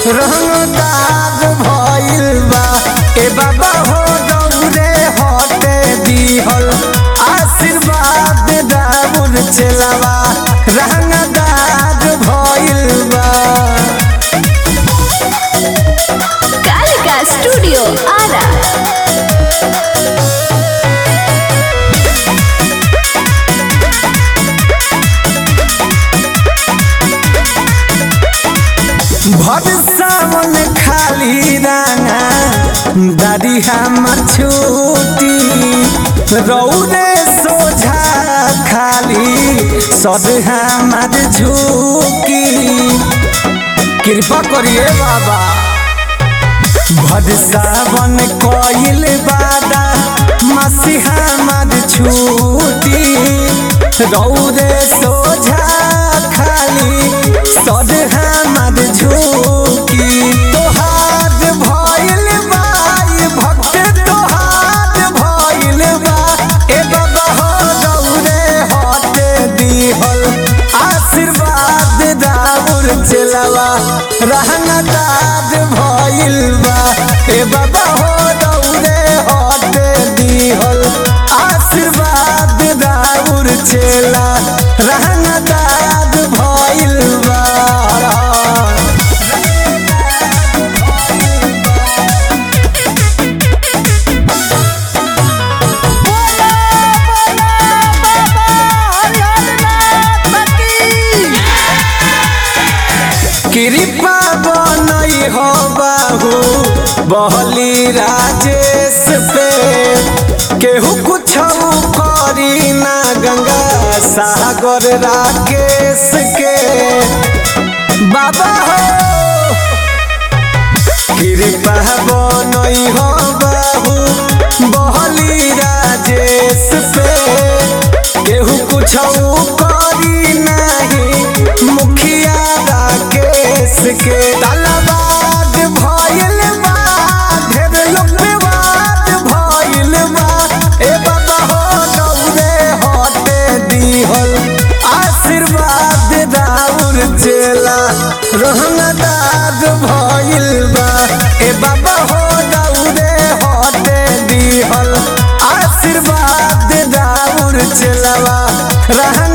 रंगदार भइल बा ए बाबा हो दौरे हटे दिहल आशीर्वाद दाऊर चलावा रंगदार भइल बा कालिका स्टूडियो आरा भर सावन खाली राना दादी हमर छूटी रौरे सोझा खाली सद हमर झूकी कृपा करिए बाबा भर सावन कोइल बादा मसीहा मद छूटी रौरे सोझा खाली सद हमर झूकी तोहार भइल बा ई भक्त तोहार भइल बा ए बाबा हो रौरे हटे दिहल आशीर्वाद दाऊर चलावा रहनदार भइल बा ए बाबा हो दौरे हटे दिहल आशीर्वाद दाऊर चला रहनदार भइल बा कृपा बनई हो बाहू बहली राजेश पे केहू कुछ करी ना गंगा सागर राकेश के बाबा हो कृपा बनई हो बाबू बहली राजेश पे केहू कुछ करी नहीं मुखिया राकेश के तलवार भइल बा ढेर लोग विवाद भइल बा ए बाबा हो दौरे हटे दिहल आशीर्वाद दाऊर चला रहनदार भइल बा ए बाबा हो दौरे हटे दिहल आशीर्वाद दाऊर चलावा रहन